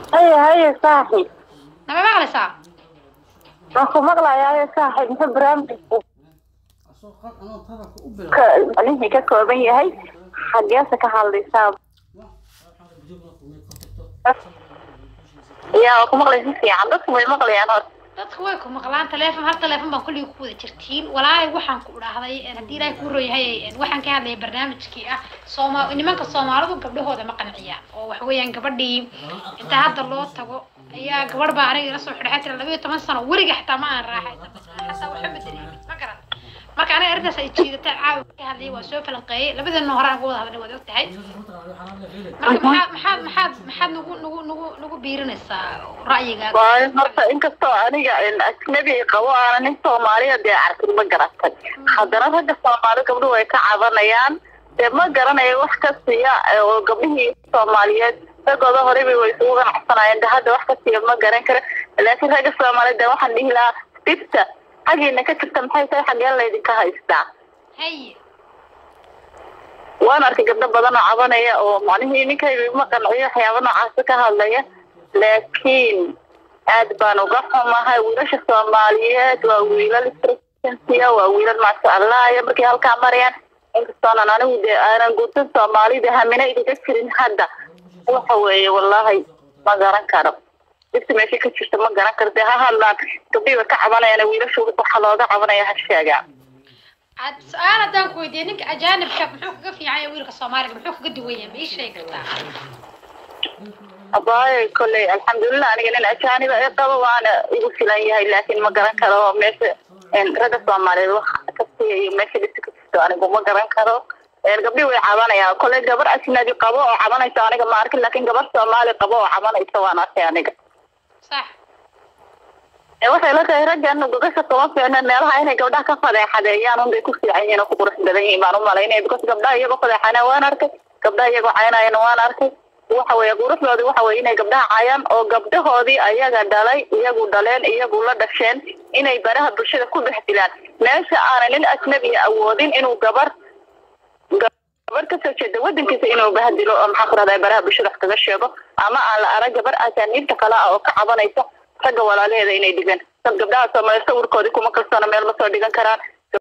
haya haya saaxib nama maqlaysaa waan ku maqlayaa saaxib muxuu barnaamijku ka ka kooban yahay xageesa ka hadlaysaa yaa waa ku maqlay si fiican dadku way maqlayaan horta dadku way ku maqlaan teleefon hal teleefon baan kulliga ku wada jirtiin walaahi waxaan ku dhahday haddii ilaahay kuu royahay waxaan ka hadlayay barnaamijkii ah sooma nimanka soomaalidu gabdhahooda ma qanciyaan oo waxa weeyaan gabadhii inta hadda loo tago ayaa gabadh baa aniga ila soo xidhay tira labayo toban sano weliga xitaa ma aan raaxay xataa waxa ma dareemin ma garan marka aniga arrintaas ay jiidatay caawa ka hadlayay waa soo falanqeeyey labadeena hore aan ka wada hadlay waad og tahay marka maxaad maxaad maxaad maxaad nagu nagu nagu nagu biirinaysaa ra'yigaaga waayo horta inkastoo aniga ajnabi qabo aana nin soomaaliya dee arkin ma garatay haddana ragga soomaali gabdhuhu way ka cabanayaan dee ma garanayo wax ka siiya oo gabdhihii soomaaliyeed ragooda horeyba way isugu ganacsanayeen de hadda wax ka siiya ma garan karo laakiin ragga soomaaliyeed dee waxaan dhihi lahaa dhibta xaggiina ka jirta maxay tahay xaggeen laydinka haystaa haye waan arkay gabdho badan oo cabanaya oo macnihii ninkayga ma qanciyo waxyaaba noocaasa ka hadlaya laakiin aad baan uga xumahay wiilasha soomaaliyeed waa wiilal istrasensiya waa wiilal maasha allah iyo markay halkaa marayaan inkastoonan anigu dee aanan guursan soomaalida hamina igaga jirin hadda waxa weeye wallahi ma garan karo dhibta meesha ka jirta ma garan karo dee ha hadlaan gabdhihii way ka cabanayaan wiilashu waxa looga cabanaya ha sheegaa ad su-aal haddaan ku weydiiyo ninka ajaanibka muxuu kaga fiican yahay wiilka soomaaliga muxuu kaga duwan yahay ma ii sheegi kartaa abaayo kolley alxamdulilah aniga nin ajaaniba i qabo waana igu filan yahay laakiin ma garan karo meesha ragga soomaaliyeed wax ka siiyayo meesha dhibta ka jirto anigu ma garan karo gabdhii way cabanayaan kolley gabar ajnabi qabo oo cabanaysa aniga ma arkin laakiin gabar soomaali qabo oo cabanaysa waan arkay aniga sax waxay la tahay raggan gogasha kuma fiicna meelaha inay gabdhaha ka fadeexadeeyaan unbay ku fiican yihiin oo ku qurux badan yihiin baan u malaynaya because gabdhaha iyagoo fadeexana waan arkay gabdhaha iyagoo caynayana waan arkay waxa weeye quruxdoodii waxa weye inay gabdhaha caayaan oo gabdhahoodii ayaga dhalay iyagu dhaleen iyagu la dhasheen inay baraha bulshada ku dhex dilaan meesha aanay nin ajnabiya awoodin inuu gabar gabar kasoo jeeda wadankiisa inuu bahadilo oo maxaa ku rahdaa baraha bulshada wax kaga sheego ama aan la arag gabar ajaaniibta kale ah oo ka cabanaysa ragga walaalaheeda inay dhigaan dad gabdhaha soomaaliya sawirkoodii kuma kalsoona meel ma soo dhigan karaan